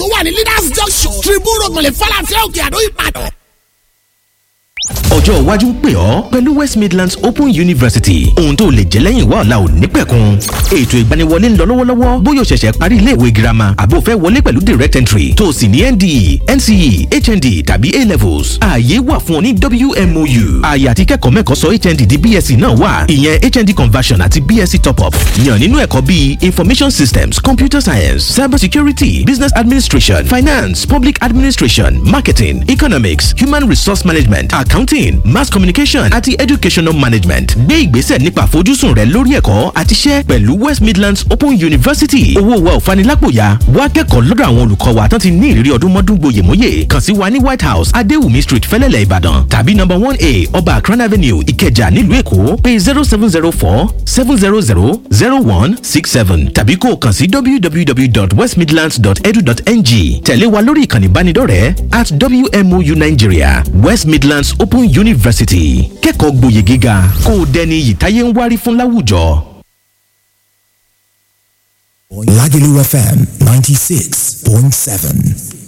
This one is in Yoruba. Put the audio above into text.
tó wà ní leaders junction tribune road mọ̀lẹ́ falafel òkè àdó ìbàdàn. ọjọ́ iwájú ń pè ọ́ pẹ̀lú west midlands open university ohun tó lè jẹ́ lẹ́yìn wá ọ̀la ò ní pẹ̀kun ètò ìgbaniwọlé ń lọ lọ́wọ́lọ́wọ́ bóyá o ṣẹ̀ṣẹ̀ parí iléèwé girama àbó fẹ́ wọlé pẹ̀lú direct entry tó o sì ní nde nce hnd tàbí a levels ààyè wà fún ọ ní wmou ààyè àti kẹ́kọ̀ọ́ mẹ́kọ̀ọ́ sọ hnd di bsc náà wà ìyẹn hnd conversion àti bsc top up yàn nínú ẹ̀kọ́ bíi information systems computer science cyber security business administration finance public administration marketing economics human resource management accounting mass communication àti educational management gbé ìgbésẹ̀ nípa àfojúsùn rẹ lórí ẹ̀kọ́ àti iṣẹ́ pẹ̀lú west midlands open university owó wa ò fanilápòyà wá kẹ́kọ̀ọ́ lọ́dọ̀ àwọn olùkọ́ wa tán ti ní ìrírí ọdún mọ́dún gboyèmóyè kàn sí wa ní white house adéwùmí street fẹ́lẹ́lẹ̀ ìbàdàn tàbí number one a ọba akran avenue ìkẹjà nílùú èkó pé zero seven zero four seven zero zero zero one six seven tàbí kó o kàn sí www.westmidlands.edu.ng tẹ̀lé wa lórí ìkànnì ìbánidọ́rẹ̀ẹ́ at wmou nigeria west midlands open university kẹ́kọ̀ọ́ gboyè gíga kó o dẹni iyì táyé ń wárí fún láwùjọ. Lagelu FM 96.7.